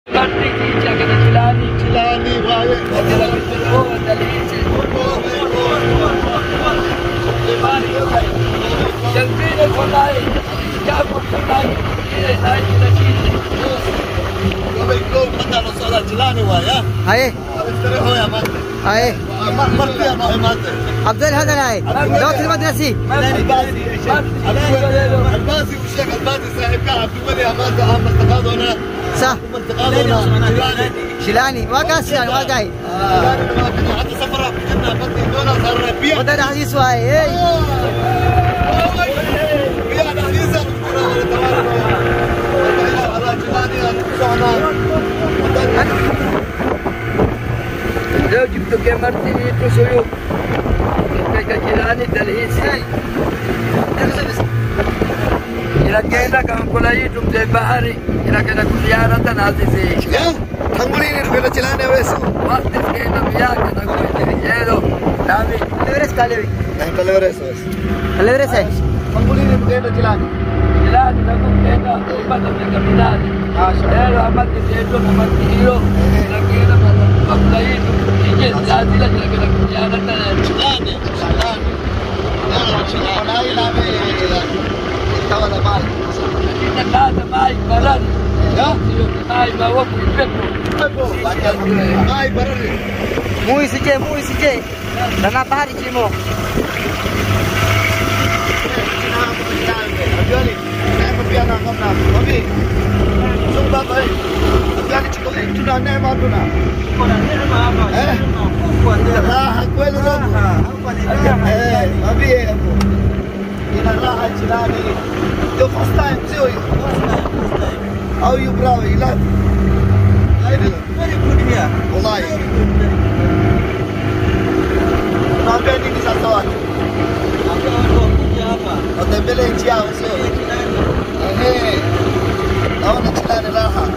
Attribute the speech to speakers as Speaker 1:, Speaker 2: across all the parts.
Speaker 1: haye haye عبد الله هذا هاي لو تلمد نسي صح شيلاني ما قاس شيلاني ما قاي وده حديث واي اي
Speaker 2: لو جبت كاميرتي تسويو كجيراني تلهيسي إلى كينا كان كلاي تم بحري إلى كنا كليارة نازي وقت كينا بيا كنا كوي يلو نامي
Speaker 1: Libres kali. Libres eh.
Speaker 2: جيراني لكم كينا بدل من كميناني يلو عملت زيتو عملت هيرو إلى كينا بقلاي تم يجي نازي لك كنا كليارة نازي إن هذا ماي برد ماي ما وقف يبكو
Speaker 1: Muy sije, muy sije. Dana bahari cimo.
Speaker 3: How you bravo? You love? Very good here. Wallahi. Naambia nini sasa watu? Watembele nchi yao sio? Ehe. Naona chilani raha.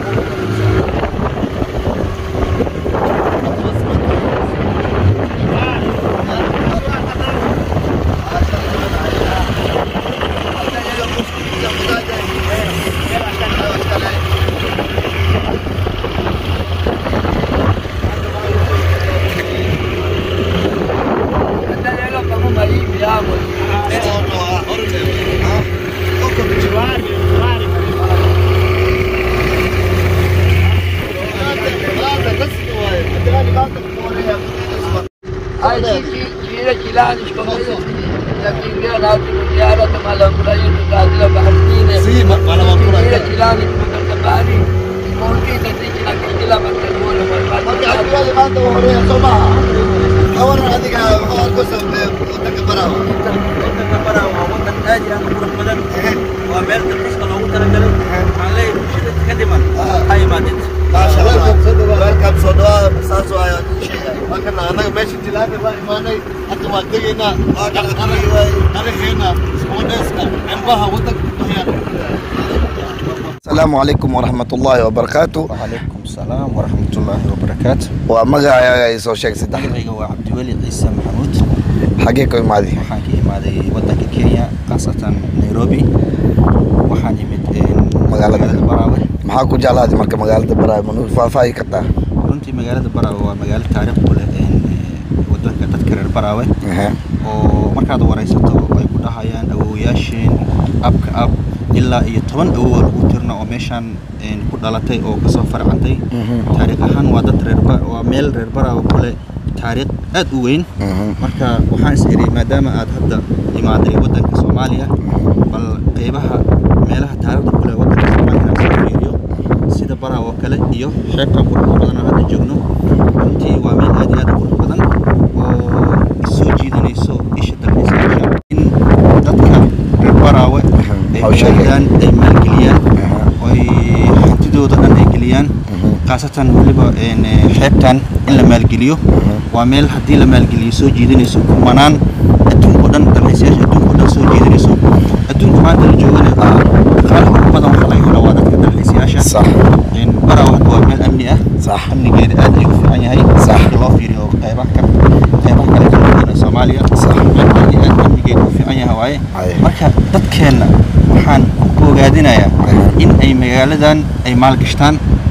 Speaker 2: Endelea kama mahivi hapo. Ai kiki kile kilani shikamo. Lakini na ziara kama kula yetu kazi la baharini.
Speaker 3: Si, ma- wala wakula
Speaker 2: Kile
Speaker 3: tena.
Speaker 2: kilani kutoka bahari. Mmoja katika na kila mtandao wa
Speaker 3: Kawaran adiga oo ku sabbe wadanka baraha. Maasha Allah. Welcome soo dhawaada saas waayo. Markana anaga meesha jilaani baa imaanay. Hadda waa degaynaa. Waa qarqaray waay. Qaraxeena isbooneeska cimbaha wadanka ku yaala. Asalaamu calaykum waraxmatullaahi wabarakaatu.
Speaker 4: وعليكم السلام ورحمة الله وبركاته
Speaker 3: Waa magacaaga ay soo sheeg saddex.
Speaker 4: magacayga waa cabdiweli ciise maxamuud
Speaker 3: Xagee ka imaaday?
Speaker 4: waxaan ka imaaday wadanka kenya khaasatan nairobi waxaan imid
Speaker 3: Magaalada.
Speaker 4: baraawe
Speaker 3: Maxaa ku jeclaaday marka magaalada Baraay ma nuu faahfaahi kartaa?
Speaker 4: runtii magaalada baraawe waa magaalo taariikh u leh een, ee, wadanka dadka reer baraawe
Speaker 3: Ehe.
Speaker 4: oo markaad waraysato ay ku dhahayaan awowayaasheen abka ab ilaa iyo toban awowa lagu tirna oo meeshaan een, ku dhalatay oo kasoo farcantay
Speaker 3: Mhm.
Speaker 4: taariikh ahaan waa dad reer Ba- waa meel reer baraawe ku leh taariikh aad u weyn
Speaker 3: Mhm.
Speaker 4: marka waxaan is iri maadaama aad hadda imaaday wadanka soomaaliya bal qeybaha meelaha taariikhda kule wadanka soomaaliya inaan soo fiiriyo sida baraaw oo kale iyo xeebtan quruxda badan oo hadda joogno runtii waa meel aad iyo aad u qurux badan oo soo jiidanayso isha dalxiisayaasha in dadka reer baraawe ay
Speaker 3: Hawsha ay-
Speaker 4: ogaadaan ay maalgeliyaan
Speaker 3: Aha.
Speaker 4: oy hantidooda dhan ay geliyaan khaasatan weliba een, eh, xeebtan in la maalgeliyo waa meel haddii la maalgeliyo soo jiidanayso kumanaan adduunka oo dhan dalxiisayaasha adduunka oo dhan soo jiidanayso adduunka maanta la joogana dhaqaalaha ugu badan waxa laga helo waa dadka dalxiisayaasha
Speaker 3: Sax.
Speaker 4: Een, baraawe hadda waa meel amni ah
Speaker 3: Sax.
Speaker 4: amnigeeda aad ayuu u fiican yahay
Speaker 3: Sax.
Speaker 4: marka loo fiiriyo qeybaha ka qeybaha kale ka badan ee soomaaliya
Speaker 3: Sax.
Speaker 4: meel aad iyo aad amnigeeda u fiican yahay waaye
Speaker 3: Aye.
Speaker 4: marka dadkeenna waxaan ku ogaadinayaa in ay magaaladan ay maalgashtaan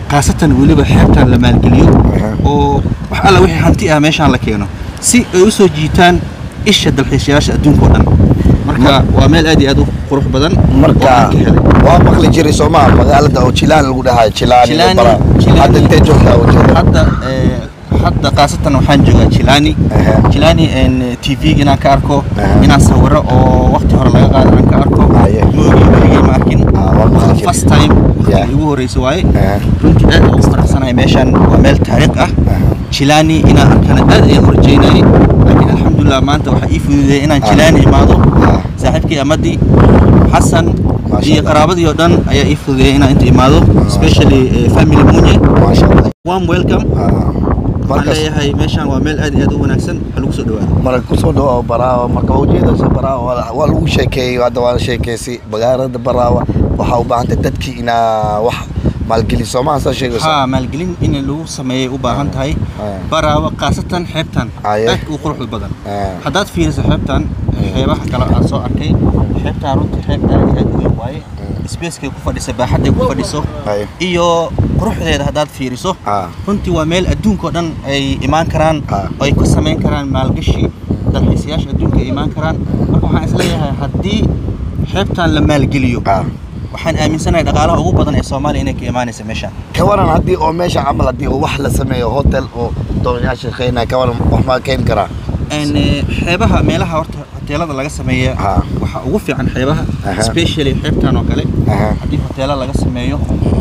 Speaker 4: khaasatan weliba xeebtan la maalgeliyo
Speaker 5: Aha.
Speaker 4: oo wax alla wixii hanti ah meeshaan la keeno si ay u soo jiitaan isha dalxiisayaasha adduunka oo dhan marka waa meel aad iyo aad u qurux badan oo
Speaker 5: marka
Speaker 4: aan ka helay
Speaker 5: waa maqli jiray soomaa magaalada oo jilaan lagu dhahayo jilaani
Speaker 4: Jilaani,
Speaker 5: bara
Speaker 4: Jilaani.
Speaker 5: hadda intee joogtaa ujeeda
Speaker 4: hadda eh, hadda khaasatan waxaan joogaa jilani
Speaker 5: Aha.
Speaker 4: jilani tv inaan ka arko
Speaker 5: Aha.
Speaker 4: inaan sawiro oo waqti hore laga qaado aan ka arko
Speaker 5: Aye.
Speaker 4: moogi weligay ma arkin
Speaker 5: Ah, waa maqli jiray.
Speaker 4: first time
Speaker 5: Yeah.
Speaker 4: waqtigii ugu horreysay waaye
Speaker 5: Aha.
Speaker 4: runtii aad aan ugu faraxsanahay meeshaan waa meel taariikh ah
Speaker 5: Aha.
Speaker 4: jilani inaan arkana aad ayaan u rajaynayay laakiin alxamdulilah maanta waxaa ii fududeeyay inaan
Speaker 5: Ah.
Speaker 4: jilani imaado
Speaker 5: Ah.
Speaker 4: saaxiibkii amadii xasan
Speaker 5: Masha
Speaker 4: iyo
Speaker 5: Allah.
Speaker 4: qaraabadii oo dhan ayaa ii fududeeyay inaan inta imaado especially eh, family munye
Speaker 5: maasha allah
Speaker 4: warm welcome
Speaker 5: Ah.
Speaker 4: waxaan
Speaker 5: markas
Speaker 4: leeyahay meeshaan waa meel aad iyo aad u wanaagsan ha lagu soo dhawaado
Speaker 5: marka kusoo dhawaao baraawa marka waa ujeedaysa baraawa waa waa lagu sheekeeyey hadda waa la sheekeysay magaalada baraawa waxaa u baahantay dadkii inaa wax maalgeli soomaa saa sheegaysa
Speaker 4: haa maalgelin in lagu sameeyay u baahan tahay
Speaker 5: Ah.
Speaker 4: baraawa khaasatan xeebtan
Speaker 5: Aye.
Speaker 4: aad u quruxda badan
Speaker 5: Ah.
Speaker 4: haddaad fiiriso xeebtan xeebaha kale aan soo arkay xeebtan runtii xeeb aad iyo aad u weyn waaye spacekay ku fadhisa baaxadday ku fadhiso
Speaker 5: Aye.
Speaker 4: iyo quruxdeeda haddaad fiiriso
Speaker 5: Ah.
Speaker 4: runtii waa meel adduunkao dhan ay imaan karaan
Speaker 5: Ah.
Speaker 4: oo ay ka samayn karaan maalgashi dalxiisayaasha adduunka ay imaan karaan marka waxaan isleeyahay haddii xeebtan la maalgeliyo
Speaker 5: Ah.
Speaker 4: waxaan aaminsanahay dhaqaalaha ugu badan ee soomaaliya inay ka imaanaysa meeshaan
Speaker 5: ka waran haddii oo meesha camal haddii oo wax la sameeyo hotel oo doonyaasha shaqeynaya ka waran wax maa keeni karaa
Speaker 4: Een, eh, xeebaha meelaha horta hoteelada laga sameeya
Speaker 5: Ah.
Speaker 4: waxaa ugu fiican xeebaha
Speaker 5: Aha.
Speaker 4: especially xeebtan oo kale
Speaker 5: Aha.
Speaker 4: haddii hoteela laga sameeyo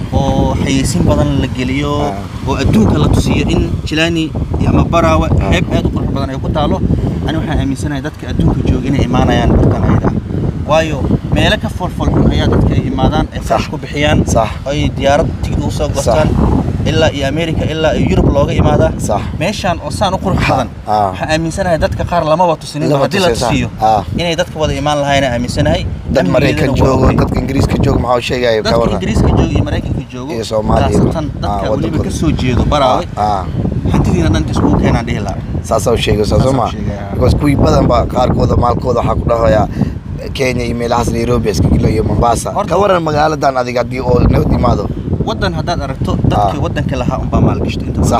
Speaker 4: oo xayeysiin badan la geliyo
Speaker 5: Ah.
Speaker 4: oo adduunka la tusiyo in jilani iyo ama baraawe xeeb aad u qurux badan ay ku taalo ani waxaan aaminsanahay dadka adduunka jooga inay imaanayaan bartan ayada ah waayo meelo ka folfolxun ayaa dadka ay imaadaan ay
Speaker 5: Sax.
Speaker 4: farash ku bixiyaan
Speaker 5: Sax.
Speaker 4: ay diyaarad tigid ugu soo goostaan ilaa iyo america ilaa iyo yurub looga imaadaa
Speaker 5: Sax.
Speaker 4: meeshaan oo saan u qurux badan
Speaker 5: Ah.
Speaker 4: waxaan aaminsanahay dadka qaar lamaba tusinin
Speaker 5: Lama
Speaker 4: haddii la
Speaker 5: tusay, sax.
Speaker 4: tusiyo
Speaker 5: Ah.
Speaker 4: inay dadka wada imaan lahaayna aaminsanahay
Speaker 5: dad maraykan
Speaker 4: Amnigeedana waa
Speaker 5: joogo
Speaker 4: okay.
Speaker 5: dadka ingiriiska joogo maxaa u sheegaya ka
Speaker 4: dadka
Speaker 5: waran
Speaker 4: ingiriiska jooga iyo maraykanka joogo
Speaker 5: Iyo Soomaaliya.
Speaker 4: khaasatan
Speaker 5: Ah,
Speaker 4: dadka weliba
Speaker 5: wadankooda.
Speaker 4: ka soo jeedo baraawe
Speaker 5: Ah.
Speaker 4: hantidiina dhan iskugu keenaan dhihi lahaa
Speaker 5: saasaa u sheegaysaa soo
Speaker 4: Saasaan
Speaker 5: ma
Speaker 4: u sheegaya.
Speaker 5: because kuwii badan ba qaarkooda maalkooda waxaa ku dhahoyaa kenya iyo meelahaas nairobi iskagilo iyo mombasa
Speaker 4: Horta-
Speaker 5: ka waran magaaladan adiga haddii oo nabad imaado
Speaker 4: waddan haddaad aragto dadka
Speaker 5: Ah.
Speaker 4: waddanka lahaa unbaa maalgashto inta badan.
Speaker 5: Sax.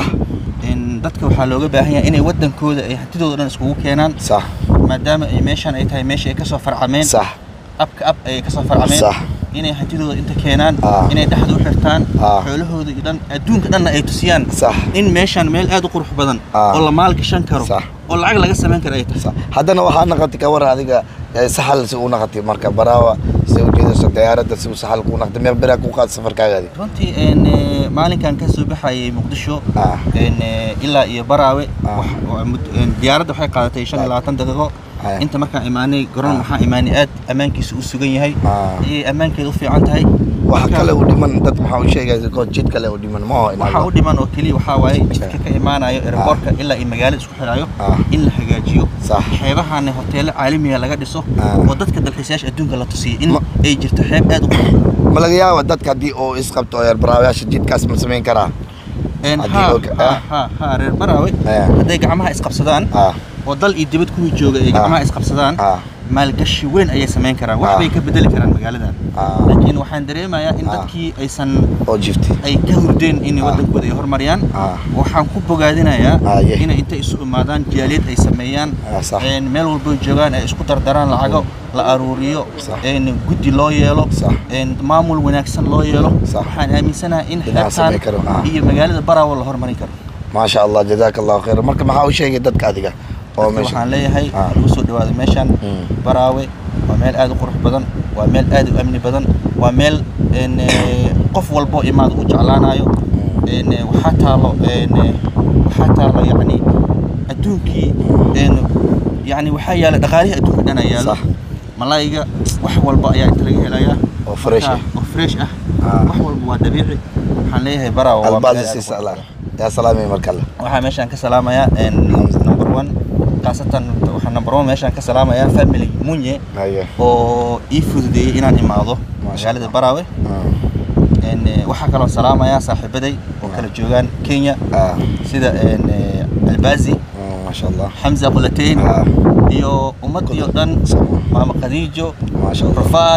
Speaker 4: In dadka waxaa looga baahan yahay inay waddankooda ay hantidooda dhan iskugu keenaan
Speaker 5: sax
Speaker 4: maadaama ay meeshaan ay tahay meesha ay kasoo farcameen
Speaker 5: sax
Speaker 4: abka ab ay kasoo farcameen
Speaker 5: Sax.
Speaker 4: inay hantidooda inta keenaan
Speaker 5: Ah.
Speaker 4: inay dhexda u xirtaan
Speaker 5: Ah.
Speaker 4: xoolahooda iyo dhan adduunka dhanna ay tusiyaan
Speaker 5: Sax.
Speaker 4: in meeshaan meel aad u qurux badan
Speaker 5: Ah.
Speaker 4: oo la maalgashan karo
Speaker 5: Sax.
Speaker 4: oo lacag laga samayn karo ay tahay
Speaker 5: sax haddana waxaa naqatay ka waran adiga eh, saxal si uu naqatay marka baraawa si ujeedayso diyaaradda si uu saxal kuu naqtay meel beraa ku qaad safarkaagaadi
Speaker 4: runtii een, eh, maalinkan ka soo baxayay muqdisho
Speaker 5: Ah.
Speaker 4: een, eh, ilaa iyo baraawe
Speaker 5: Ah.
Speaker 4: wax- waa mud- een, diyaaradda waxay qaadatay shan iyo labaatan daqiiqo
Speaker 5: Ah.
Speaker 4: inta markaan imaanay garoon
Speaker 5: Ah.
Speaker 4: waxaan imaanay aad ammaankiisa u sugan yahay
Speaker 5: Ah.
Speaker 4: ayay ammaankeeda u fiican tahay
Speaker 5: waxa
Speaker 4: Marka-
Speaker 5: kale u dhiman dad maxaa u sheegaysa kood jid kale u dhiman maho
Speaker 4: waxaa u dhiman oo keliya waxaa waaye jidka ka imaanayo airportka ilaa iyo magaalada isku xidhayo
Speaker 5: Ah.
Speaker 4: in la hagaajiyo
Speaker 5: Sax.
Speaker 4: xeebahaana hoteelo caalamiga laga dhiso
Speaker 5: Ah.
Speaker 4: oo dadka dalxiisayaasha adduunka la tusiyo in
Speaker 5: Ma-
Speaker 4: ay jirto xeeb aad u qurux badan
Speaker 5: ma laga yaaba dadka haddii oo isqabto oo baraawayaasha jidkaas ma samayn karaa
Speaker 4: Een,
Speaker 5: Haddii
Speaker 4: haa,
Speaker 5: og-
Speaker 4: haa,
Speaker 5: ah.
Speaker 4: haa, haa, reer baraawe
Speaker 5: Ah.
Speaker 4: hadday gacmaha isqabsadaan
Speaker 5: ah
Speaker 4: oo dal iyo dibad kuwii jooga ay gacmaha isqabsadaan
Speaker 5: ah
Speaker 4: maalgashi weyn ayay samayn karaan wax
Speaker 5: Ah.
Speaker 4: bay ka bedeli karaan magaaladan
Speaker 5: Ah.
Speaker 4: laakiin waxaan dareemayaa in
Speaker 5: Ah.
Speaker 4: dadkii aysan
Speaker 5: oo jifti
Speaker 4: ay ka hurdeen inay
Speaker 5: Ah.
Speaker 4: waddankooda ay horumariyaan
Speaker 5: Ah.
Speaker 4: waxaan ku bogaadinayaa
Speaker 5: Ah, yeah.
Speaker 4: inay intay isu imaadaan jaaliyad ay sameeyaan
Speaker 5: Ah, sax.
Speaker 4: een, meel walbo joogaan ay isku dardaraan lacago la aruuriyo
Speaker 5: Sax.
Speaker 4: een, guddi loo yeelo
Speaker 5: Sax.
Speaker 4: een, maamul wanaagsan loo yeelo
Speaker 5: Sax.
Speaker 4: waxaan aaminsanahay in
Speaker 5: Inaan samayn karo, ah.
Speaker 4: xeebtaan iyo magaalada baraawo la horumarin karo
Speaker 5: maasha allah jazaaka allahu khayra marka maxaa u sheegay dadka adiga oo
Speaker 4: Dadka
Speaker 5: meesha
Speaker 4: waxaan leeyahay
Speaker 5: Ah.
Speaker 4: lagu soo dhawaado meeshaan
Speaker 5: Mm.
Speaker 4: baraawe waa meel aad u qurux badan waa meel aad u amni badan waa meel een, eh, qof walbo imaad u jeclaanayo een, eh, waxaa taalo een, eh, waxaa taalo yacni adduunkii een, yacni waxaa yaala dhaqaalihii adduunka dhan ayaa yaalo
Speaker 5: Sax.
Speaker 4: malaayiga wax walba ayaa inta laga helayaa
Speaker 5: Oo fresh
Speaker 4: Marka,
Speaker 5: ah.
Speaker 4: oo fresh ah
Speaker 5: Ah.
Speaker 4: wax walba waa dabiici waxaan leeyahay baraawe waa meel
Speaker 5: albaadi
Speaker 4: aad u
Speaker 5: siisa
Speaker 4: qurux
Speaker 5: allah
Speaker 4: badan.
Speaker 5: yaa salaamay markale
Speaker 4: waxaa meeshaan ka salaamayaa een, number one khaasatan waxaa number one meeshaan ka salaamayaa family munye
Speaker 5: haye
Speaker 4: oo ii fududeeyey inaan imaado
Speaker 5: Masha
Speaker 4: magaalada baraawe
Speaker 5: Ah.
Speaker 4: Een, eh, waxaa kaloo salaamayaa saaxiibaday oo kala joogaan kenya
Speaker 5: ah
Speaker 4: sida een, eh, albazi
Speaker 5: ah, maasha allah
Speaker 4: xamza qulateyn
Speaker 5: Ah.
Speaker 4: iyo ummadii oo dhan
Speaker 5: Sama.
Speaker 4: maama khadiijo
Speaker 5: maasha allah
Speaker 4: rafai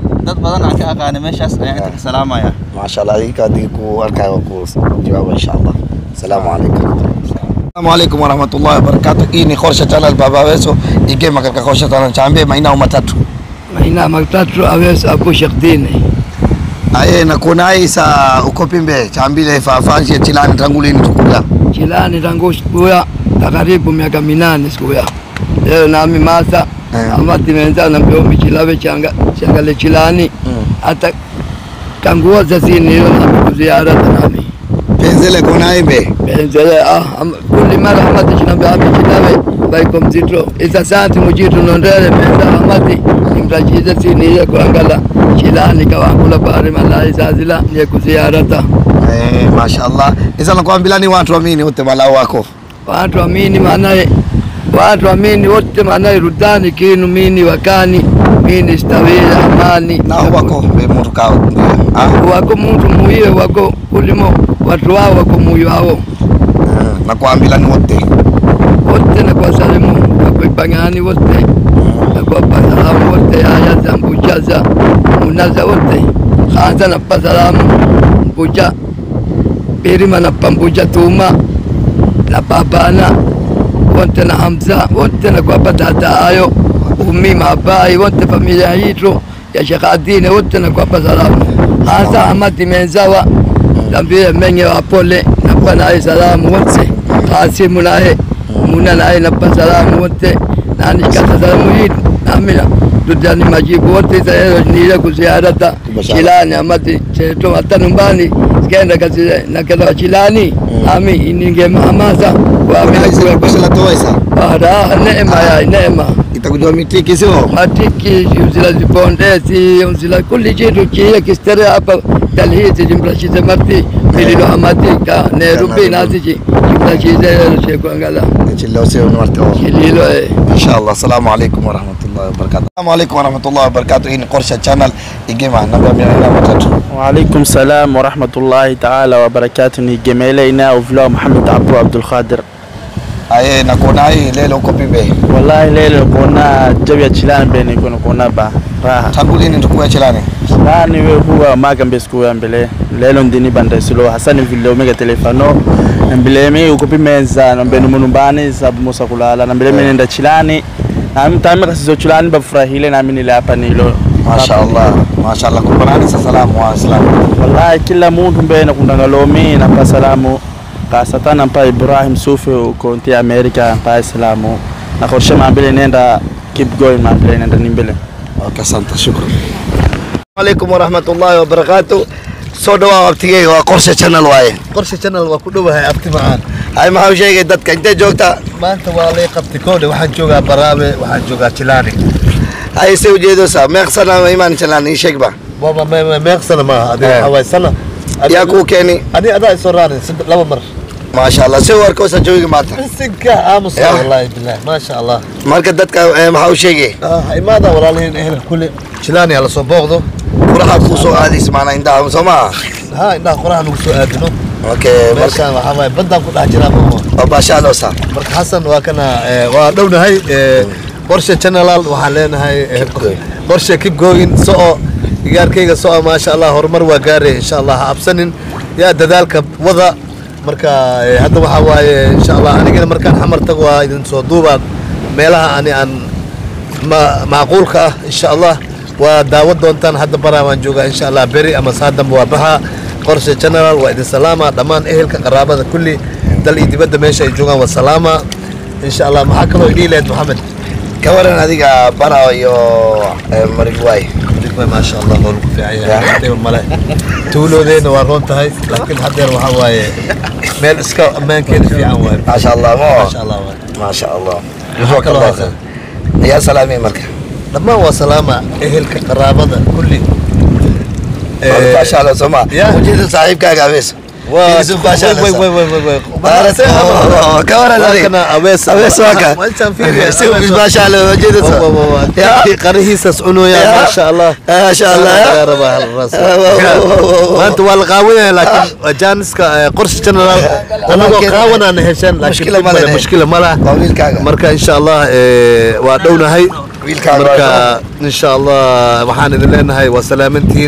Speaker 4: dad badan aan ka aqaanay meeshaas ayaan inta ka salaamaya
Speaker 5: maasha allah adinka haddii ku arkaayo waa ku jawaaba insha allah asalaamu calaykum السلام عليكم ورحمة الله وبركاته إني خورشة channel baba weso igema katika khosha channel chambie maina matatu
Speaker 2: maina matatu awes apo shakdini
Speaker 5: aye na kuna isa uko pimbe chambile fafanshi chilani tangu lini tukuja
Speaker 2: chilani tangu sikuya takaribu miaka minane sikuya leo nami masa
Speaker 5: Eh.
Speaker 2: amati menza na mbiomi chilave changa changale chilani hata kanguoza sini hiyo nami kuziara nami
Speaker 5: penzele kuna imbe
Speaker 2: benzele ah am- kulli mara amati chinambe ami chilave baiko mzito isa santi mujitu nondele menza amati nimrachize sini hiyo kuangala chilani kawangula pare malai sazila niye kuziarata
Speaker 5: eh mashallah isa nakwambia ni watu amini wote malao wako
Speaker 2: watu amini maanaye watu amini wote maanaye rudani kinu mini wakani mini stawila amani
Speaker 5: nao wako be mtu kao ah
Speaker 2: wako muntu muiwe wako kulimo watu wao wako muyo wao
Speaker 5: nakwambia ni wote
Speaker 2: wote na kwa salimu wako ipangani wote na kwa pasalamu wote aya za mbucha za munaza wote khanza na pasalamu mbucha birima na pambucha tuma na babana wote na Hamza wote na kwa tata ayo umi mabai wote familia yitu ya Sheikh Adine wote na kwa salamu hasa Ahmad Menzawa tambie menye wa pole na kwa naye salamu wote Kasimu naye muna naye na kwa salamu wote na nikata salamu hii amina tutani majibu wote zayo nile kuziarata chilani Ahmad cheto hata nyumbani sikenda kazi na kenda chilani ami ininge hamasa kwa amina
Speaker 5: Aisa
Speaker 2: kwa
Speaker 5: kusela toa isa
Speaker 2: Ara, neema ya neema
Speaker 5: itakujua mitiki sio
Speaker 2: matiki uzila zipondezi uzila kuli chitu chiye kistere hapa talhiti jimrashize marti mililo hamatika nerubi nazichi jimrashize shekwangala
Speaker 5: chilo sio ni watu
Speaker 2: kililo eh
Speaker 5: inshallah assalamu alaikum warahmatullahi wabarakatuh assalamu alaikum warahmatullahi wabarakatuh hii ni Qorsha channel igema namba mia nne na matatu
Speaker 6: وعليكم السلام ورحمة الله تعالى وبركاته نجميلينا وفلو محمد عبدو عبد القادر
Speaker 5: aye na kuona hii leo uko pimbe
Speaker 6: والله ليلة كنا جوية چلان بيني كنا كنا با راحة
Speaker 5: tangu lini tukuya chilani
Speaker 6: Sani we huwa maga mbesku ya mbele lelo ndini banda silo hasani vile omega telefano mbele mi ukupi meza na mbele munumbani sabu musa kulala na mbele mi nenda chilani na mtame kasizo chilani bafurahile na mimi nile hapa nilo
Speaker 5: mashaallah mashaallah kubanani sa salamu wa islam
Speaker 6: wallahi kila muntu mbe nakundangalomi nampa salamu kasata nampa ibrahim sufi uko nti america mpa salamu nakorshe mambele nenda keep going mambele nenda nimbele
Speaker 5: okay asante shukran alaikum warahmatullahi wabarakatuh soo dhawaa waqtigeyga waa qorshe channel waaye
Speaker 3: qorshe channel waa ku dhowahay abti macaan
Speaker 5: hay maxaa u sheegay dadka intee joogta
Speaker 3: maanta waa lay qabtay koodhe waxaan joogaa baraabe waxaan joogaa jilaani
Speaker 5: hay se ujeedosa meeqsana imaan channel ii sheeg ba
Speaker 3: baba me- me- meeqsana maaha adi
Speaker 5: Eh.
Speaker 3: waxaa waay sana Adi-
Speaker 5: yaa kuu keeni
Speaker 3: adi adaa isoo raarin saddex- laba mar
Speaker 5: maasha allah si warkoosa joogi maanta
Speaker 3: sinka aamusa
Speaker 5: Ya.
Speaker 3: wallaahi bilaah maasha allah
Speaker 5: marka dadka eh, maxaa u sheegay
Speaker 3: Ah, ha imaada walaalihiin ehelka kule jilaani ha lasoo booqdo
Speaker 5: furaha kuu soo aadaysa maanaa indhaha soo maa
Speaker 3: ha indhaha qoraha nagu soo aadino
Speaker 5: okay marka
Speaker 3: meeshaan waxaa waaye baddaan ku dhex jiraa mama
Speaker 5: waa baashaaloosa
Speaker 3: marka xasan waa kana eh, waa dhownahay eh, qorshe channelal waxaan leenahay eh,
Speaker 5: Keep going.
Speaker 3: qorshe keep going soco igaarkayga soco maasha allah horumar waa gaaray insha allah ha absanin yaa dadaalka wada marka eh, hadda waxaa waaye insha allah anigana markaan xamar tago waa idin soo duubaa meelaha ani aan ma- macquulka ah insha allah waa daawo doontaan hadda baraa waan joogaa insha allah beri ama saadamba waa baxa qorshe general waa idin salaama dhammaan ehelka qaraabada kulli dal iyo dibadda meesha ay joogaan waa salaama insha allah maxaa kaloo idhihi lahayd maxamed
Speaker 5: ka waran adiga bara iyo eh, marigwaay
Speaker 3: Waay, maasha allah waa lagu fiican
Speaker 5: Ya.
Speaker 3: yahay dhib male tuuloodeena waa roon tahay laakiin haddeer waxaa waaye meel iska ammaankeeda fiican waaye
Speaker 5: maasha allah mo
Speaker 3: maasha allah waaye
Speaker 5: maasha allah
Speaker 3: Maxaa kaloo haysaa?
Speaker 5: yaa salaamay marka
Speaker 3: dhammaan waa salaama ehelka qaraabada kulli Eh,
Speaker 5: baashaalo soo ma
Speaker 3: Ya.
Speaker 5: ujeeda saaxiibkaaga abees
Speaker 3: waa
Speaker 5: Fiiriso baashaaleysa.
Speaker 3: way way way way way
Speaker 5: Baaras- oo, ka waran
Speaker 3: Waa
Speaker 5: adiga
Speaker 3: kana abees
Speaker 5: abees waa ka
Speaker 3: Meeshaan fiiriya,
Speaker 5: si
Speaker 3: abees waa-
Speaker 5: baashaalo ujeedasa
Speaker 3: Wa- wa- wa-
Speaker 5: Ya.
Speaker 3: dadkii qarihiisas cunooya
Speaker 5: Ya.
Speaker 3: maasha allah
Speaker 5: maasha allah ya.
Speaker 3: Laga rabaa hal ras.
Speaker 5: Ah, wa- wa- wa- wa- wa-
Speaker 3: maanta waa la qaawanaya laakiin waa jaaniska eh, qorshe general anagoo
Speaker 5: Laakiin-
Speaker 3: qaawanaan hesheen laakiin
Speaker 5: Mushkila
Speaker 3: dhib
Speaker 5: ma
Speaker 3: male,
Speaker 5: leh.
Speaker 3: mushkila ma laha
Speaker 5: waa wiilkaaga
Speaker 3: marka insha allah eh, waa dhownahay
Speaker 5: wiilkaan
Speaker 3: marka insha allah waxaan idin leenahay waa salaamantihiin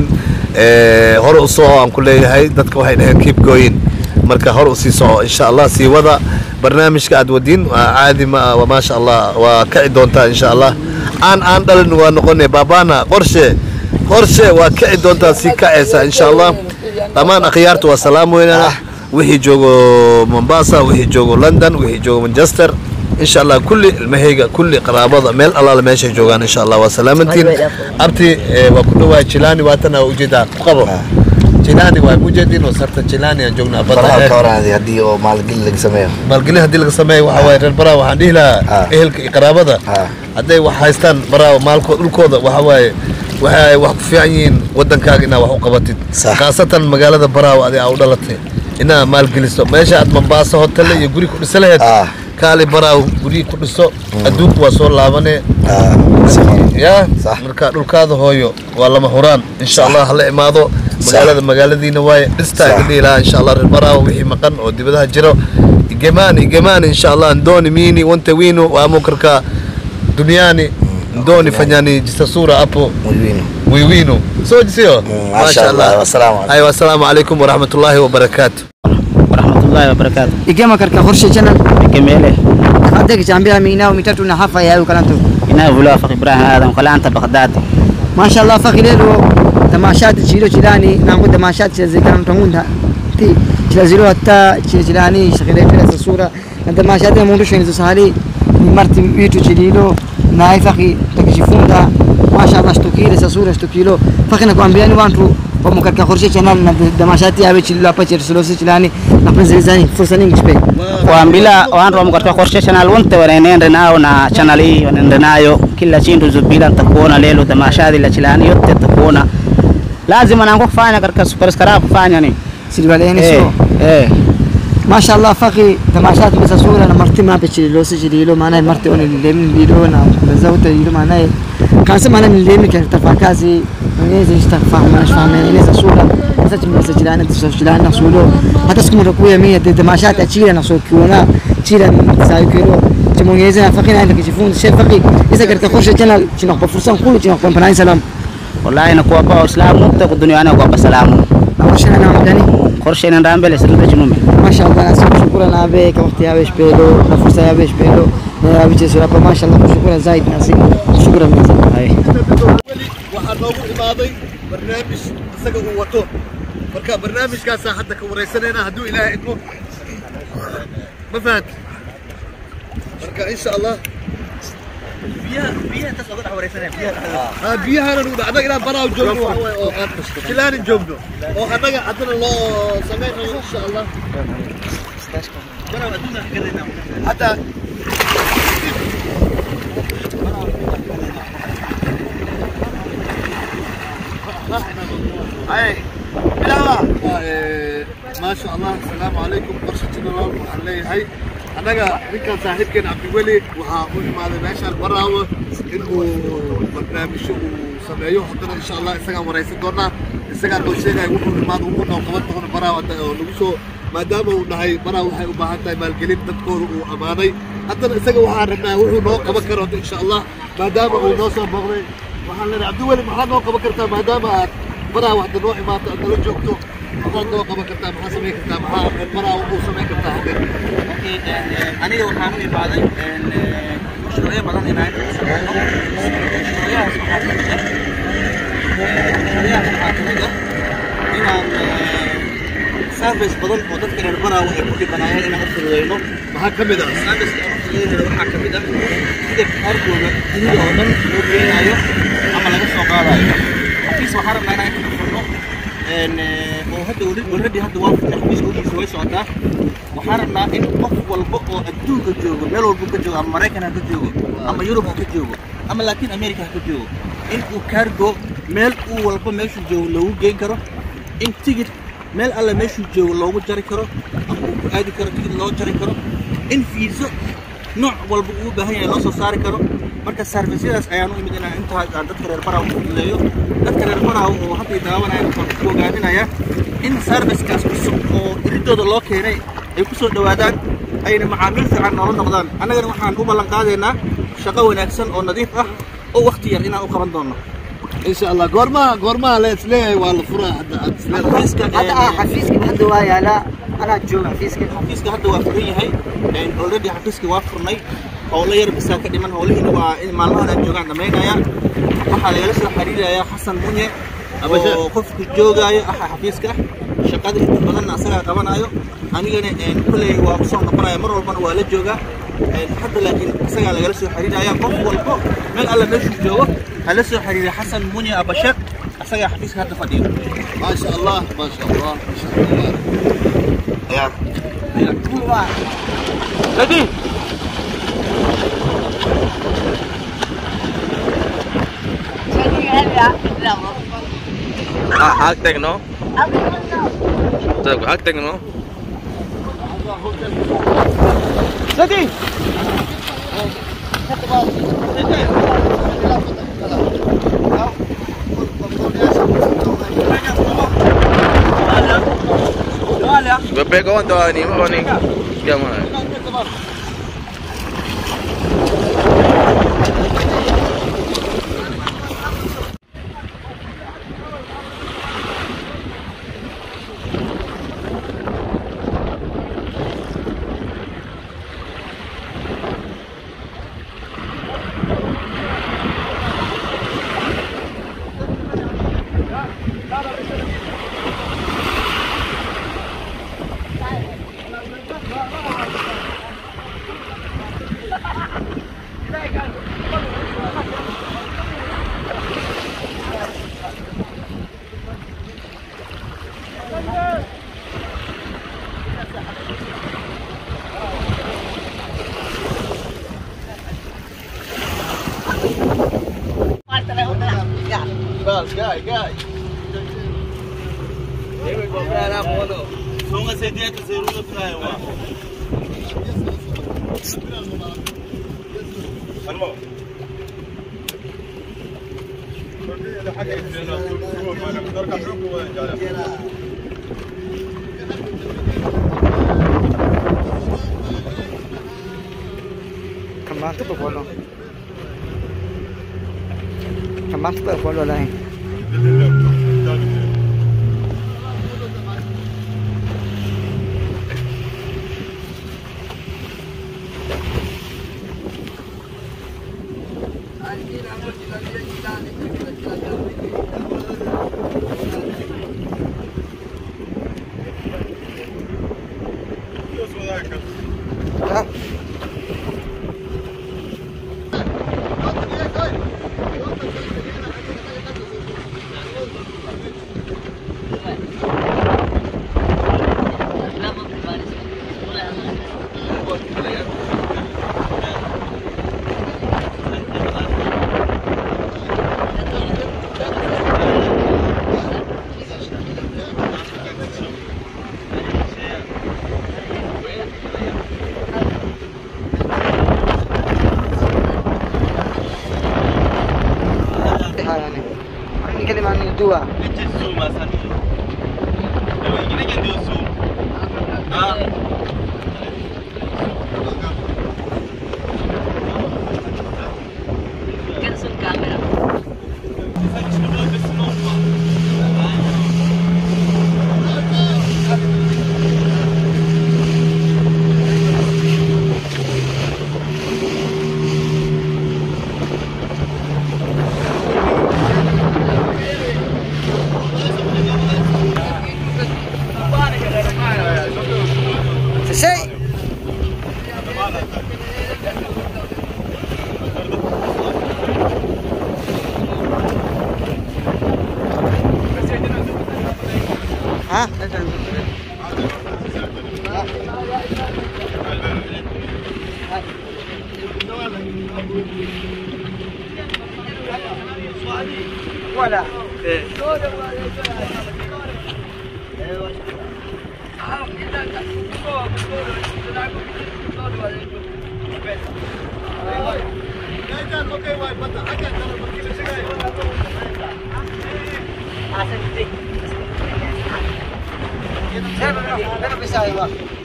Speaker 3: Eh, hore u soco aan ku leeyahay dadka waxay dhaheen keep going marka hore usii soco insha allah sii wada barnaamijka aad wadiin waa caadi ma ah waa maasha allah waa kici doontaa insha allah aan aan dhalin waa noqonay baabana qorshe qorshe waa kici doontaa sii kacaysa insha allah dhammaan akhyaarta waa salaam weynana wixii joogo mombasa wixii joogo london wixii joogo manchester insha allah kulli ilmahayga kulli qaraabada meel allaala meeshay joogaan insha allah waa salaamantiin abti eh, waa ku dhawaa jilani waatana ujeedaa ku qabo jilani waa mujeedin oo sarta jilani aan joognaa
Speaker 5: baraha ka
Speaker 3: badda
Speaker 5: waraadi haddii oo maalgelin laga sameeyo
Speaker 3: maalgelin haddii laga sameeyo waxa waaye reer baraa waxaan dhihi lahaa
Speaker 5: Ah.
Speaker 3: ehelka iyo qaraabada
Speaker 5: Ah.
Speaker 3: hadday wax haystaan baraa maalkooda dhulkooda waxa waaye waxa ay wax ku fiican yihiin wadankaaga inaad wax u qabatid
Speaker 5: Sax.
Speaker 3: khaasatan magaalada baraaw adi aa u dhalatay inaad maalgeliso meesha aad mombaaso hotelle iyo guri ku dhisa laheyd
Speaker 5: Ah.
Speaker 3: kaali baraaw guryi ku dhiso adduunku waa soo laabane
Speaker 5: Ah, si hore.
Speaker 3: ya
Speaker 5: Sax.
Speaker 3: marka dhulkaada hooyo waa lama huraan insha allah hala imaado magaalada magaaladiina waaye dhistaa
Speaker 5: Sax.
Speaker 3: idin ilaha insha allah reer baraawo wixii maqan oo dibadaha jiro igemani igemani insha allah ndoni mini wante winu waamukarka duniani ndoni fanyani jisasura hapo
Speaker 5: Mwilini.
Speaker 3: wiwinu soo jisiyo
Speaker 5: Mm, masha Allah, wasalaamu alaikum.
Speaker 3: aywa assalaamu calaykum waraxmatullaahi wabarakaatu
Speaker 7: warahmatullahi wabarakatuh
Speaker 1: igema katika khorshe channel
Speaker 7: ikemele
Speaker 1: hadda kichambia minao mitatu na hafa yayo kalanto
Speaker 7: inayovula fak ibrahim adam kalanta baghdadi
Speaker 1: masha Allah fakhi lelo tamashati chilo chilani nangu tamashati chilazikana mtangunda ti chilazilo hatta chile chilani shakile pila sasura na tamashati mundu sheni sahali ni marti witu chililo na ai fakhi takishifunda masha Allah shtukile sasura shtukilo fakhi na kuambiani wantu wamo katika khorshe channel na tamashati yawe chililo hapa chilisilosi chilani na penzilizani fursa nyingi shpe
Speaker 7: waambila wantu wamo katika korshe channel wonte wanaenende nao na channel hii wanaende nayo kila chintu zubila ntakuona lelo tamashadi la chilani yote takuona lazima nangu kufanya katika superskara kufanya ni
Speaker 1: silbaleni
Speaker 7: eh,
Speaker 1: so
Speaker 7: eh.
Speaker 1: ما شاء الله فقي تماشات بس صورة أنا مرتي ما بتشيل لو سجلي له معناه مرتي أنا اللي من بيلو أنا بزوت يلو معناه كان سمع أنا من اللي من كان تفاكاسي نيزي استغفر ما نش فاهم يعني نيزي صورة بس من سجل أنا تسجل أنا صورة حتى سكون ركوية مية تماشات أشيل أنا صور كونا أشيل أنا ساي كيلو تمو نيزي فقي أنا كيشوفون شيء فقي إذا كنت تخش channel شنو بفرصة كله شنو بناي سلام
Speaker 7: wallahi nakuwapa waislamu wote duniani kuwapa salamu
Speaker 1: أول أنا مدني
Speaker 7: korshe inaenda mbele sirute chinume
Speaker 1: ما شاء الله ناس شكرا نابك وقت يا بيش بيلو نفرصة يا بيش بيلو يا بيش سورة ما شاء الله شكرا زايد ناسي شكرا مزيد
Speaker 7: Hai.
Speaker 3: waxaa noogu imaaday barnaamij isaga uu wato marka barnaamijkaasaa hadda ka wareysanayna hadduu ilaahay idmo ma fahant marka insha allah ها بيها انا نقول ادق الى براو جوجو او كلان جوجو او ادق عندنا لو سمينا ان شاء الله براو ادونا كرينا حتى اي بلاوا ما شاء الله السلام عليكم برشتنا الله waxaan leeyahay annaga ninkan saaxiibkeen cabdiweli waxaa u imaaday meeshaan baraawo inuu barnaamijyo uu sameeyo haddana insha allah isagaan waraysan doonaa isagaa noo sheegaya wuxuu imaado wuxuu noo qaban doono baraawo hadda oo nagu soo maadaama uu dhahay baraawo waxay u baahan tahay maalgelin dadkooda uu ammaanay haddana isaga waxaan rabnaa wuxuu noo qaban karo hadda insha allah maadaama uu noo soo booqday waxaan leenahay cabdiweli maxaad noo qaban kartaa maadaama aad baraawo hadda noo imaato aad nala joogto maxaad noo qaban kartaa maxaa samayn kartaa maxaa baraawo uu samayn kartaa hadda
Speaker 4: aniga waxaan u imaaday mashruucyo badan inaan sameeyno mashruucyahaas waxaa kamid ah mashruucyahaas waxaa kamid ah inaan service badan oo dadka reer baraawo ay ku dhibanaayeen inaan u fududeyno
Speaker 3: maxaa ka mid ah
Speaker 4: service aan u fududeynayno waxaa kamid ah sida kaarkooda dunida oo dhan loo geenayo ama laga soo qaadayo xafiis waxaan rabnaa inaan ka furno oo hadda already hadda waa furtay xafiiska hodiisa way socotaa waxaan rabnaa in qof walba oo adduunka joogo meel walba ka joogo ama maraykan ha ka joogo ama yurub ha ka joogo ama laakiin america ha ka joogo in uu kaargo meel uu walba meeshuu joogo loogu geyn karo in tigid meel alle meeshuu joogo loogu jari karo ama uu ku aadi karo tigid loo jari karo in fiiso nooc walba uu u baahan yahay loo soo saari karo marka sarfisyadaas ayaan u imid inaan intaa aan dadka reer baraha u fududeeyo dadka reer baraha oo hadday daawanayaan waxaan ku ogaaninayaa in sarfiskaas cusub oo iridooda loo keenay ay ku soo dhowaadaan ayna macaamiil fiican noola noqdaan annagana waxaan u ballan qaadaynaa shaqo wanaagsan oo nadiif ah oo waqti yar inaan u qaban doono
Speaker 3: إن شاء الله قورما قورما ليت ليه والله فرا حتى
Speaker 4: xafiiska
Speaker 1: hadda ah xafiiska hadda waa yaalaa anaa jooga xafiiska
Speaker 4: xafiiska hadda waa furan yahay already xafiiska waa furnay howlo yar bisaa ka dhiman howlihiina waa in maalmahan aan joogaan dhamaynayaan waxaa lagala soo xiriirayaa xasan munye oo qofku joogaayo ah xafiiska shaqada inta badanna asagaa qabanayo anigana kulley waa kusoo noqonaya mar walbana waa la joogaa hadda laakiin asagaa lagala soo xiriiraya qof walbo meel alla meeshuu joogo hala soo xiriira xasan munye abashar asagaa xafiiska hadda fadhiyo
Speaker 3: ما شاء الله ما شاء الله ما شاء الله
Speaker 8: Hak tagno. Tag hak tagno. Bebe ko ando ni mo ni. Kya mo na.
Speaker 1: Kembang tu berpolo. Kembang tu berpolo lain. Ya. Haya ni. Ni kalima ni dua. Selesai. Ha? Wala. Saya belum bisa, belum bisa, Ibu.